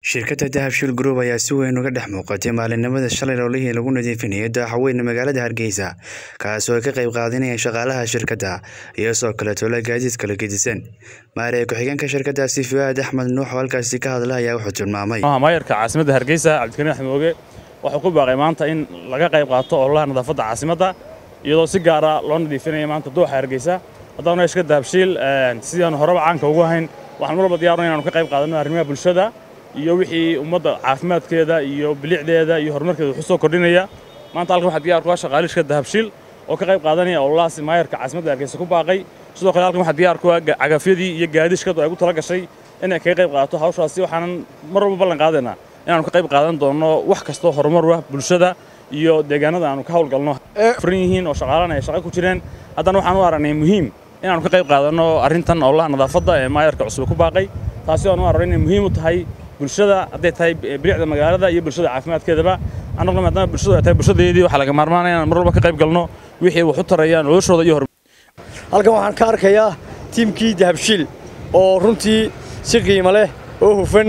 shirkadda dahabshiil group ayaa si weyn uga dhex muuqatay maalinimada shalay howlihii lagu nadiifinayay daaxaweyne magaalada hargeysa kaasoo ay ka qayb qaadanayeen shaqaalaha shirkadda iyo sidoo kaleeto la gaadiid kala gedisan maaree ku-xigeenka shirkaddaasi fuaad axmed nuux oo halkaasi ka hadla ayaa wuxuu tilmaamay maayarka caasimadda hargeysa cabdikariin axmed mooge wuxuu ku baaqay maanta in laga qayb qaato ololaha nadaafadda caasimadda iyadoo si gaara loo nadiifinaya maanta dooxa hargeysa haddana shirkadda dahabshiil sidii aanu horeba caanka ugu hayn waxaan mar walba diyaarnay inaanu ka qayb qaadanno arrimaha bulshada iyo wixii ummadda caafimaadkeeda iyo bilicdeeda iyo horumarkeeda wuxuu soo kordhinaya maanta halkan waxaa diyaar ku ah shaqaale shirkadda dahabshiil oo ka qayb qaadanaya ololahaas maayarka caasimadda hargeysa ku baaqay sidoo kale halkan waxaa diyaar ku ah cagafyadii iyo gaadi shirkaddu ay ugu tala gashay inay kaga qayb qaadato hawshaasi waxaanan mar walba ballan qaadaynaa inaanu ka qayb qaadan doonno wax kastoo horumar u ah bulshada iyo deegaanada aanu ka hawlgalno furan yihiin oo shaqaalana ay shaqo ku jireen haddana waxaan u aragnay muhiim inaanu ka qayb qaadanno arrintan ololaha nadaafadda ee maayarka cusub ku baaqay taasi aan u aragnay inay muhiim u tahay bulshada hadday tahay bilicda magaalada iyo bulshada caafimaadkeedaba annaguna maadaama bulshadu ay tahay bulshadeedii waxaa laga maarmaanaya inaan mar walba ka qayb galno wixii wax u taraya noloshooda iyo halkan waxaan ka arkayaa tiimkii dahabshiil oo runtii si qiimo leh oo hufan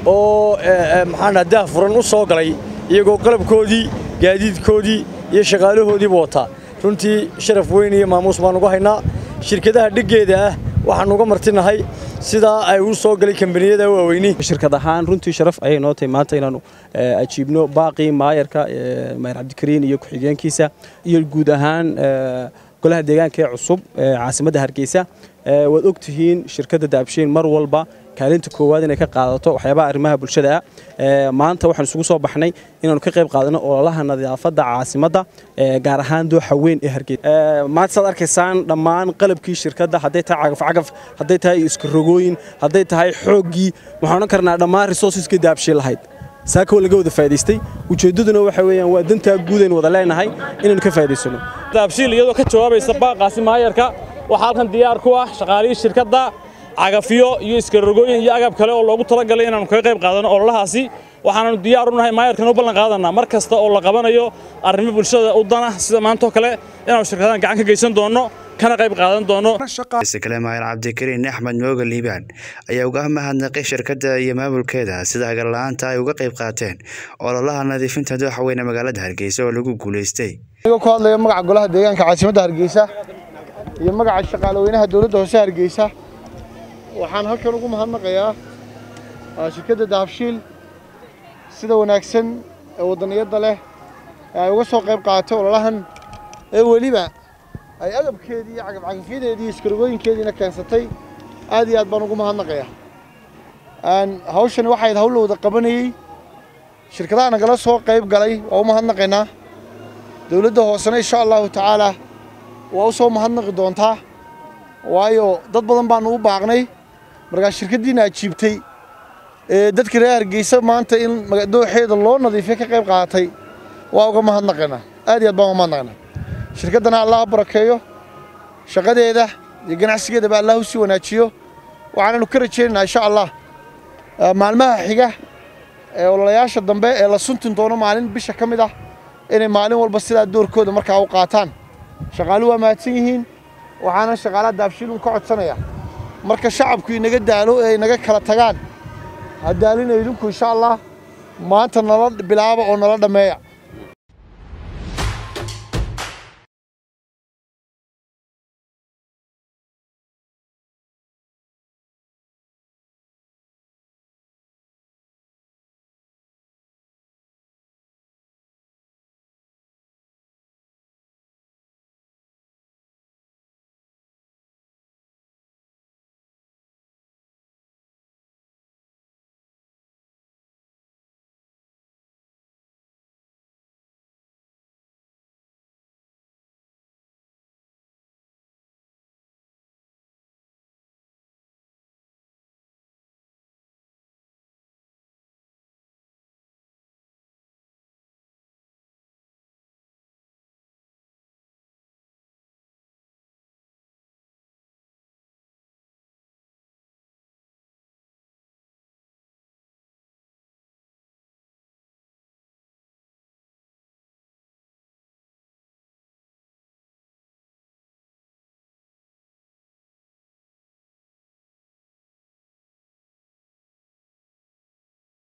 oo maxaan dhaha daah furan u soo galay iyagoo qalabkoodii gaadiidkoodii iyo shaqaalahoodiiba wataa runtii sharaf weyn iyo maamuus baan ugu haynaa shirkadaha dheggeeda ah waxaan uga martinahay sidaa ay u soo galay kambaniyada waaweyni shirkad ahaan runtii sharaf ayay noo tahay maanta inaannu ajiibno baaqii maayarka maayar cabdikariin iyo ku-xigeenkiisa iyo guud ahaan golaha deegaanka ee cusub caasimadda hargeysa waad og tihiin shirkadda daabshiin mar walba kaalinta koowaad inay ka qaadato waxyaabaha arrimaha bulshada ah maanta waxaan isugu soo baxnay inaanu ka qayb qaadano ololaha nadaafadda caasimadda gaar ahaan dooxa weyn ee hargeysa maanta saad arkaysaan dhammaan qalabkii shirkadda hadday tahay cagafcagaf hadday tahay iskarogooyin hadday tahay xooggii waxaan odhan karnaa dhammaan resourceska daabshiin lahayd saaka laga wada faa'idaystay ujeeddaduna waxa weeyaan waa dantaa guud aynu wada leenahay inaynu ka faa'idaysano daabshiil iyadoo ka jawaabaysa baaqaasi maayarka waxaa halkan diyaar ku ah shaqaalihii shirkadda cagafyo iyo iskarogooyin iyo agab kale oo loogu talagalay inaanu kaga qayb qaadano ololahaasi waxaananu diyaar u nahay maayarkan u ballan qaadanaa mar kasta oo la qabanayo arrimo bulshada u dana sida maantoo kale inaanu shirkadahan gacan ka geysan doonno kana qayb qaadan doono kale maayar cabdikariin axmed mooga liibaan ayaa uga mahadnaqay shirkadda iyo maamulkeeda sida hagarla'aanta ay uga qayb qaateen ololaha nadiifinta dooxa weyne magaalada hargeysa oo lagu guulaystay anigoo ku hadlaya magaca golaha deegaanka caasimadda hargeysa iyo magaca shaqaalaweynaha dowladda hoose hargeysa waxaan halkan ugu mahadnaqayaa shirkadda dahabshiil sida wanaagsan ee waddaniyadda leh ee ay uga soo qayb qaadatay ololahan ee weliba ay agabkeedii iyo cagafcagafyadeedii iyo iskarogooyinkeediina keensatay aad iyo aad baan ugu mahadnaqayaa hawshani waxayd hawl la wada qabanayey shirkadaha nagala soo qayb galay waa u mahadnaqaynaa dowladda hoosena insha allahu tacaalaa waa u soo mahadnaqi doontaa waayo dad badan baanu u baaqnay markaa shirkaddiina ajiibtay ee dadka reer hargeysa maanta in dooxeeda loo nadiifiyo ka qayb qaadatay waa uga mahadnaqaynaa aad iyo aad baan uga mahadnaqaynaa shirkaddana allah ha barakeeyo shaqadeeda iyo ganacsigeedaba allah u sii wanaajiyo waxaananu ka rajaynaynaa insha allah maalmaha xiga ee ololayaasha dambe ee la suntin doono maalin bisha ka mid ah inay maalin walba sidaa doorkooda markaa u qaataan shaqaalu waa mahadsan yihiin waxaana shaqaalaha daabshiilun ka codsanaya marka shacabku inaga daalo ee inaga kala tagaan ha daalina idinku insha allah maanta nala bilaaba oo nala dhammeeya